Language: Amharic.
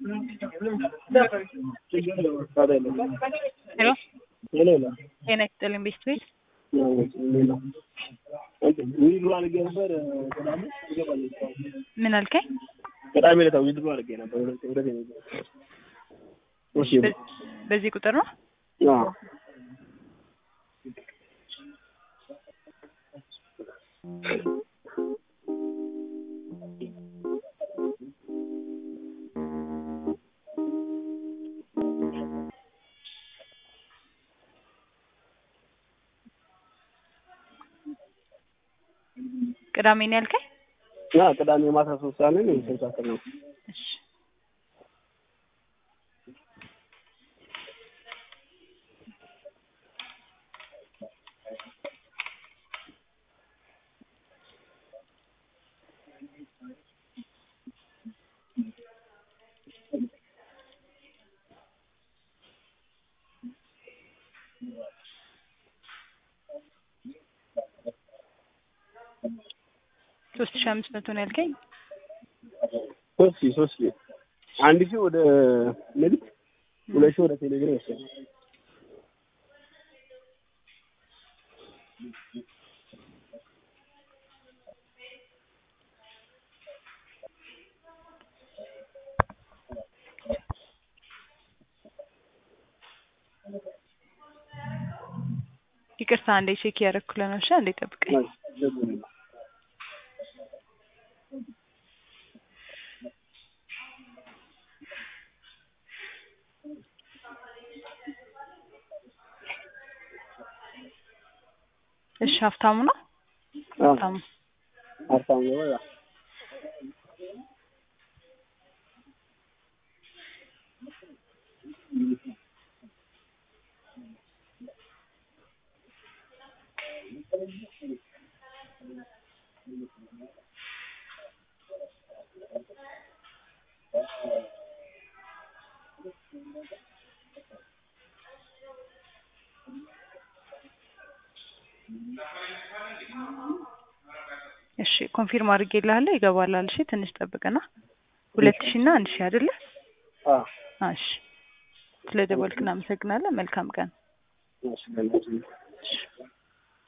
ሄሎ ጤና ይስጥልኝ ቤስት ቤት ዊድሮ አድርጌ ነበር ቅዳሜ ይገባል። ምን አልከኝ? ቅዳሜ ዕለት ዊድሮ አድርጌ ነበር ሁለት ሁለት እሺ በ- በዚህ ቁጥር ነው? አዎ ቅዳሜ ነው ያልከኝ? ያ ቅዳሜ ማታ ሶስት ሰዓት ላይ ነው የተንሳፈር ነው። እሺ ሶስት ሺህ አምስት መቶ ነው ያልከኝ? ሶስት ሺህ ሶስት ሺህ አንድ ሺህ ወደ ንግድ ሁለት ሺህ ወደ ቴሌግራም ይወሰዳል። ይቅርታ አንዴ ቼክ እያደረኩልህ ነው። እሺ አንዴ ጠብቀኝ። እሺ ሀብታሙ ነው? ሀብታሙ ሀብታሙ ነው ያ እሺ ኮንፊርም አድርጌልሃለሁ ይገባላል። እሺ ትንሽ ጠብቅና ሁለት ሺህ እና አንድ ሺህ አይደለ? አዎ እሺ ስለ ደወልክ እናመሰግናለን። መልካም ቀን። እሺ በእናትህ እሺ